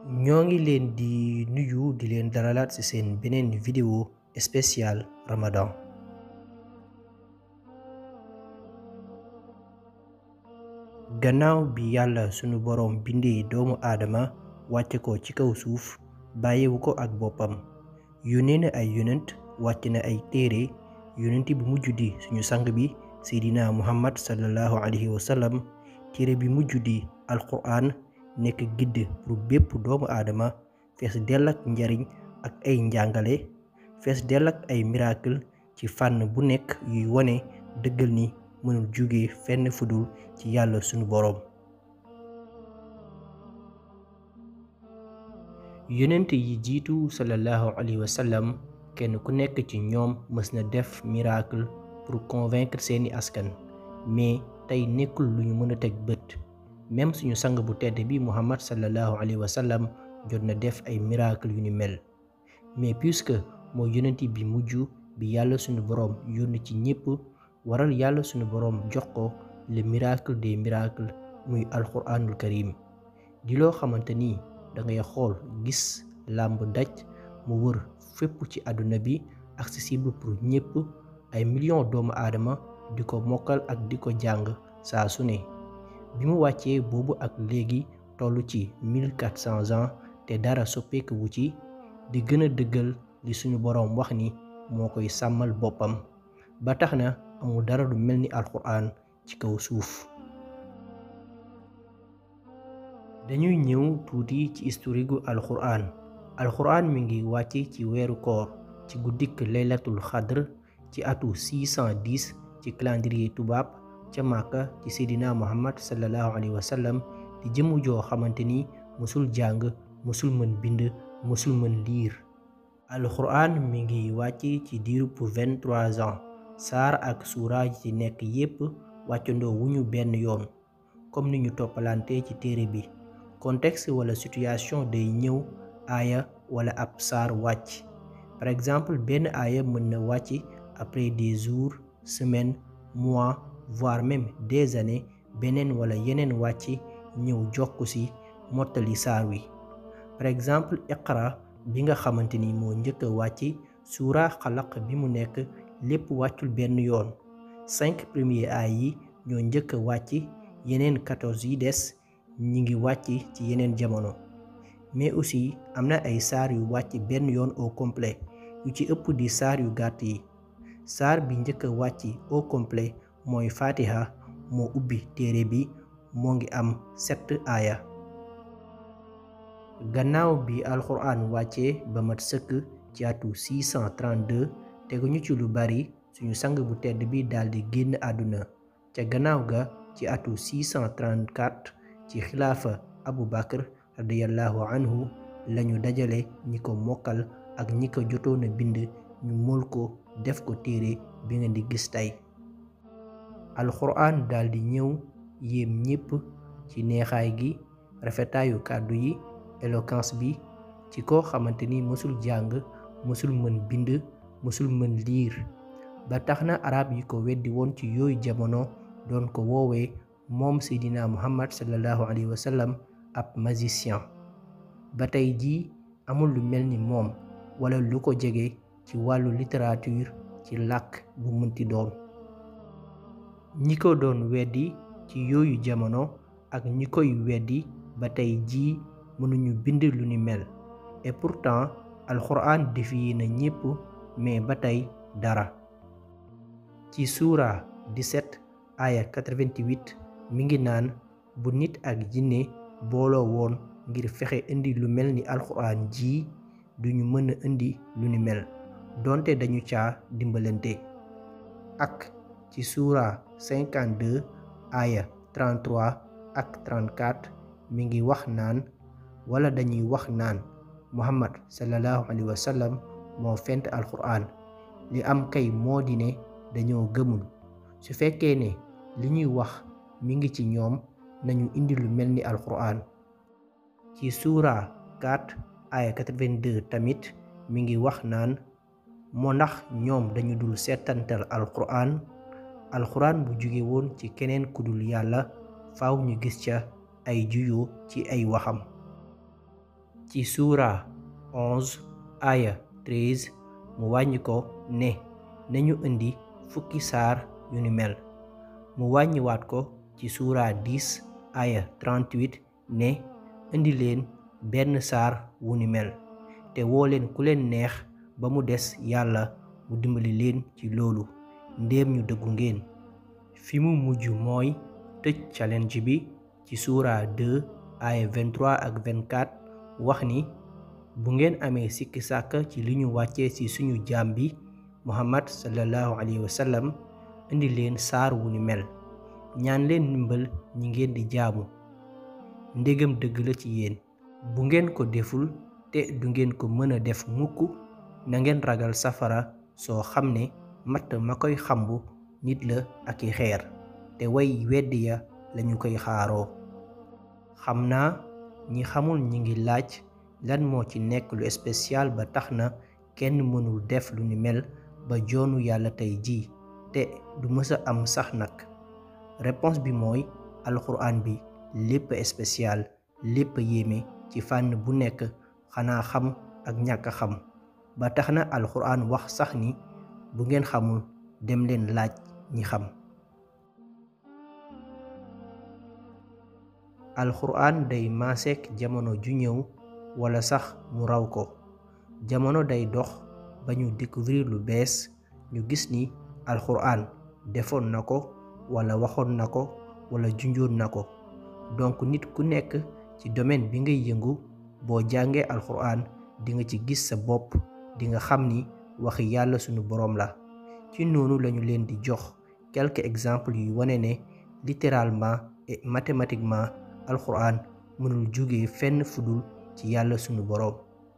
ñoo ngi leen di nuyu di leen dalalaat ci seen beneen vidéo spéciale Ramadan gannaaw bi yàlla sunu boroom bindee doomu aadama wàcce ko ci kaw suuf bàyyiwu ko ak boppam yónnee na ay yonent wàcc na ay téere yonent bi mujj di suñu sang bi seydina muhammad sallallahu alayhi wa sallam téere bi mujj di alquran nekk gidd pour bépp doomu aadama fees dell ak njariñ ak ay njàngale fees dell ak ay miracle ci fànn bu nekk yuy wone dëggal ni mënul jóge fenn fudul ci yàlla sunu boroom yonent yi jiitu sallallahu alayhi wa sallam kenn ku nekk ci ñoom mës na def miracle pour convaincre seeni askan mais tey nekkul lu ñu mën a teg bët même suñu sang bu tedd bi muhammad sallallahu alayhi wa sallam jot na def ay miracle yu ni mel mais puisque mooy yonent bi mujj bi yàlla suñu boroom yónni ci ñépp waral yàlla suñu boroom jox ko le miracle des miracles muy alquranul karim di loo xamante ni da ngay xool gis làmb daj mu wër fépp ci àdduna bi accessible pour ñépp ay millions doomu aadama di ko mokkal ak di ko jàng saa su ne bi mu wàccee boobu ak léegi toll ci 1400 ans te dara soppeeku wu ci di gën a dëggal li suñu boroom wax ni moo koy sàmmal boppam ba tax na amul dara lu mel ni alxuraan ci kaw suuf dañuy ñëw tuuti ci historique gu alxuraan alxuraan mi ngi wàcc ci weeru koor ci guddik laylatul xadr ci atu 610 ci calendrier tubaab ca màkka ci seydina muhammad sallallahu alayhi wa sallam di jëmu joo xamante ni mësul jàng mësul mën bind mësul mën liir alxuraan mi ngi wàcc ci diirub 23 ans saar ak suura yi ci nekk yépp wàccandoo wuñu benn yoon comme ni ñu toppalante ci téere bi contexte wala situation day ñëw aaya wala ab saar wàcc par exemple benn aaya mën na wàcc après des jours semaines mois voire même des années beneen wala yeneen wàcc ñëw jokku ci mottali saar wi par exemple iqra bi nga xamante ni moo njëkk a wàcc suura xalaq bi mu nekk lépp wàccul benn yoon cinq premiers aay yi ñoo njëkk a wàcc yeneen quatorze yi des ñi ngi wàcc ci yeneen jamono mais aussi am na ay saar yu wàcc benn yoon au complet yu ci ëpp di saar yu gàtt yi saar bi njëkk a wàcc au complet mooy fatiha moo ubbi téere bi moo ngi am sept aaya gannaaw bi alxuraan wàccee ba mat sëkk ci atu 632 teguñu ci lu bari suñu sang bu tedd bi daldi génn àdduna ca gannaaw ga ci atu 634 ci xilaafa abu bakar radiyallahu anhu lañu dajale ñi ko mokkal ak ñi ko jotoon a bind ñu mool ko def ko téere bi nga di gis tey alxuraan daldi ñëw yéem ñépp ci neexaay gi rafetaayu kàddu yi éloquence bi ci koo xamante ni mësul jàng mësul mën bind mësul mën liir ba tax na arab yi ko weddi woon ci yooyu jamono doon ko woowee moom seydina muhammad sallallahu alayhi wa sallam ab magicien ba tey jii amul lu mel ni moom wala lu ko jege ci wàllu littérature ci làkk bu mënti doon ñi ko doon weddi ci yooyu jamono ak ñi koy weddi ba tey jii mënuñu bind lu ni mel et pourtant alxuraan défier na ñépp mais ba tey dara ci suura 17 aya 88 mi ngi naan bu nit ak jinne booloo woon ngir fexe indi lu mel ni alxuraan ji duñu mën a indi lu ni mel donte dañu caa dimbalante ak ci suura 52 aya 33 ak 34 mi ngi wax naan wala dañuy wax naan muhammad sallallahu alayhi wa sallam moo fent alxuraan li am kay moo di ne dañoo gëmul su fekkee ne li ñuy wax mi ngi ci ñoom nañu indi lu mel ni alxuraan ci suura 4 aya 82 tamit mi ngi wax naan moo ndax ñoom dañu dul seetantal alxuraan alxuraan bu jóge woon ci keneen ku dul yàlla faaw ñu gis ca ay juyoo ci ay waxam ci suura 11 aya 13 mu wàññi ko ne nañu indi fukki saar yu ni mel mu wàññiwaat ko ci suura 10 aya 38 ne indi leen benn saar wu ni mel te woo leen ku leen neex ba mu des yàlla mu dimbali leen ci loolu ndéem ñu dëggu ngeen fi mu mujj mooy tëj challenge bi ci suura 2 aya 23 ak 24 wax ni bu ngeen amee sikki sàkk ci li ñu wàccee ci suñu jaam bi muhammad sallallahu alayhi wa sallam indi leen saar wu ni mel ñaan leen ndimbal ñi ngeen di jaamu ndégam dëgg la ci yéen bu ngeen ko deful te du ngeen ko mën a def mukk na ngeen ragal safara soo xam ne matt ma koy xambu nit la ak i xeer te way weddi ya lañu koy xaaroo xam naa ñi xamul ñi ngi laaj lan moo ci nekk lu spécial ba tax na kenn mënul def lu ni mel ba joonu yàlla tey jii te du mësa am sax nag réponse bi mooy alxuraan bi lépp spécial lépp yéeme ci fànn bu nekk xanaa xam ak ñàkk a xam ba tax na alxuraan wax sax ni bu ngeen xamul dem leen laaj ñi xam alxuraan day maaseek jamono ju ñëw wala sax mu raw ko jamono day dox ba ñu découvrir lu bees ñu gis ni alxuraan defoon na ko wala waxoon na ko wala junjoon na ko donc nit ku nekk ci domaine bi ngay yëngu boo jàngee alxuraan di nga ci gis sa bopp di nga xam ni waxi yàlla sunu boroom la ci noonu lañu leen di jox quelques exemples yu wane ne littéralement et mathématiquement alxuraan mënul jóge fenn fudul ci yàlla sunu boroom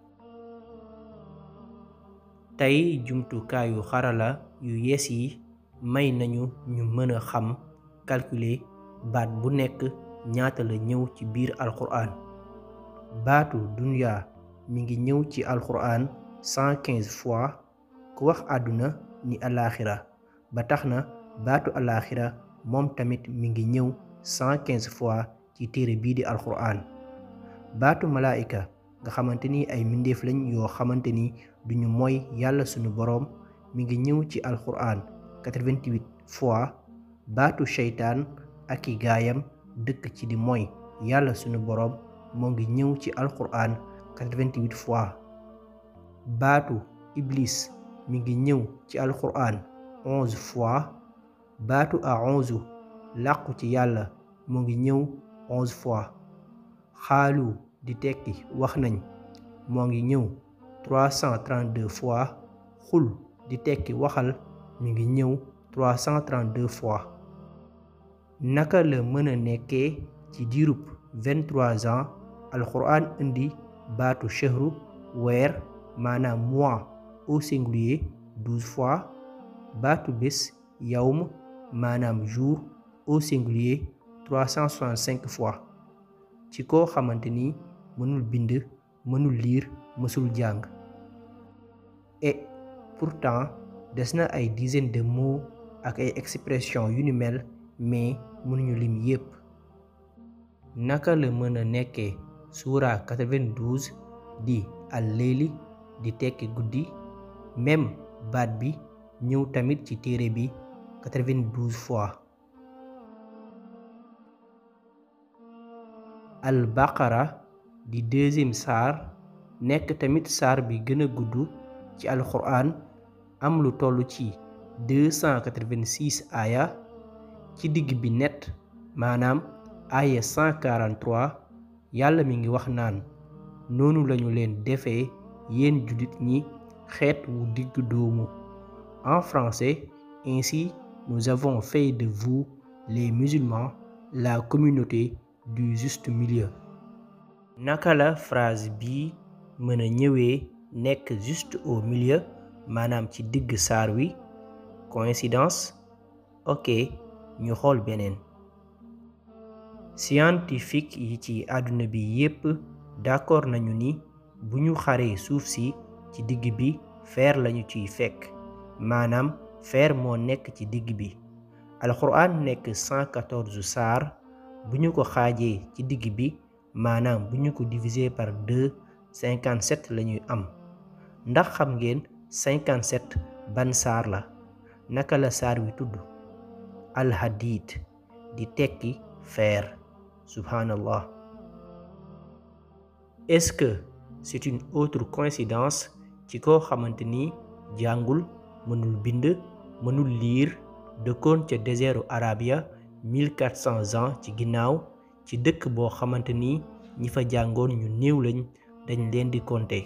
tey jumtukaayu xarala yu yees yi may nañu ñu mën a xam calculer baat bu nekk ñaata la ñëw ci biir alxuraan baatu dunya mi ngi ñëw ci alxuraan 115 fois ku wax àdduna ni alaaxira ba tax na baatu alaaxira moom tamit mi ngi ñëw 115 fois ci téere bii di alxuraan baatu malaayika nga xamante ni ay mbindeef lañ yoo xamante ni duñu mooy yàlla sunu boroom mi ngi ñëw ci alxuraan 88 fois baatu seytaan ak i gaayam dëkk ci di mooy yàlla sunu boroom moo ngi ñëw ci alxuraan 88 fois baatu iblis mi ngi ñëw ci alxuraan 11 fois baatu aonzu làqu ci yàlla moo ngi ñëw 11 fois xaalu di tekki wax nañ moo ngi ñëw 332 fois xul di tekki waxal mi ngi ñëw 332 fois naka la mën a nekkee ci diirub 23 ans alxuraan indi baatu shahru weer maanaam mois au singulier 12 fois baatu bés yawm maanaam jour au singulier 365 fois ci koo xamante ni mënul bind mënul liir mësul jàng et pourtant des na ay dizaines de mots ak ay expressions yu ni mel mais mënuñu lim yépp naka la mën a nekkee suura 92 di al leyli di tekki guddi même baat bi ñëw tamit ci téere bi 92 fois al baqara di deuxième saar nekk tamit saar bi gën a gudd ci alxuraan am lu toll ci 286 aaya ci digg bi net maanaam aaya 143 yàlla mi ngi wax naan noonu lañu leen defee yéen jullit ñi xeet wu digg doomu en français ainsi nous avons fait de vous les musulmans la communauté du juste milieu naka la phrase bi mën a ñëwee nekk juste au milieu maanaam ci digg saar wi coïncidence ok ñu xool beneen scientifique yi ci àdduna bi yépp d'accord nañu ni bu ñu xaree suuf si ci digg bi fer lañu ciy fekk maanaam fer moo nekk ci digg bi alxuraan nekk 114 saar bu ñu ko xaajee ci digg bi maanaam bu ñu ko diviser par deux 57 la ñuy am ndax xam ngeen 57 ban saar la naka la saar wi tudd alhadid di tekki fer subhanallah est-ce que c'est une autre coïncidence ci koo xamante ni jàngul mënul bind mënul liir dëkkoon ca désertu Arabia 1400 ans ci ginnaaw ci dëkk boo xamante ni ñi fa jàngoon ñu néew lañ dañ leen di compter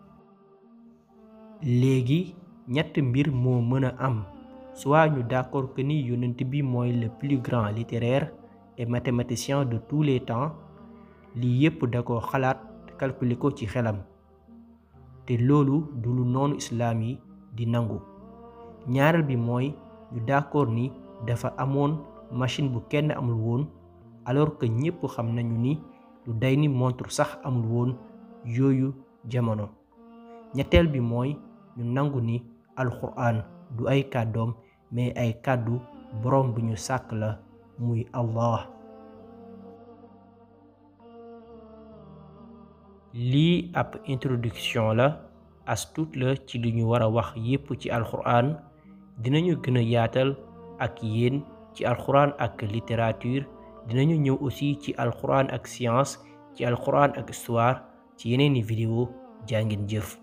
léegi ñett mbir moo mën a am soit ñu d'accord que ni yonent bi mooy le plus grand littéraire et mathématicien de tous les temps lii yépp da ko xalaat calculer ko ci xelam te loolu du lu noonu islaam yi di nangu ñaareel bi mooy ñu d'accord ni dafa amoon machine bu kenn amul woon alors que ñépp xam nañu ni lu day ni montre sax amul woon yooyu jamono ñetteel bi mooy ñu nangu ni alxuraan du ay kàddoom mais ay kàddu boroom bu ñu sàkk la muy Allah lii ab introduction la as tuut la ci li ñu war a wax yépp ci alxuraan dinañu gën a yaatal ak yéen ci alxuraan ak littérature dinañu ñëw aussi ci alxuraan ak science ci alxuraan ak histoire ci yeneeni vidéo jàngin jëf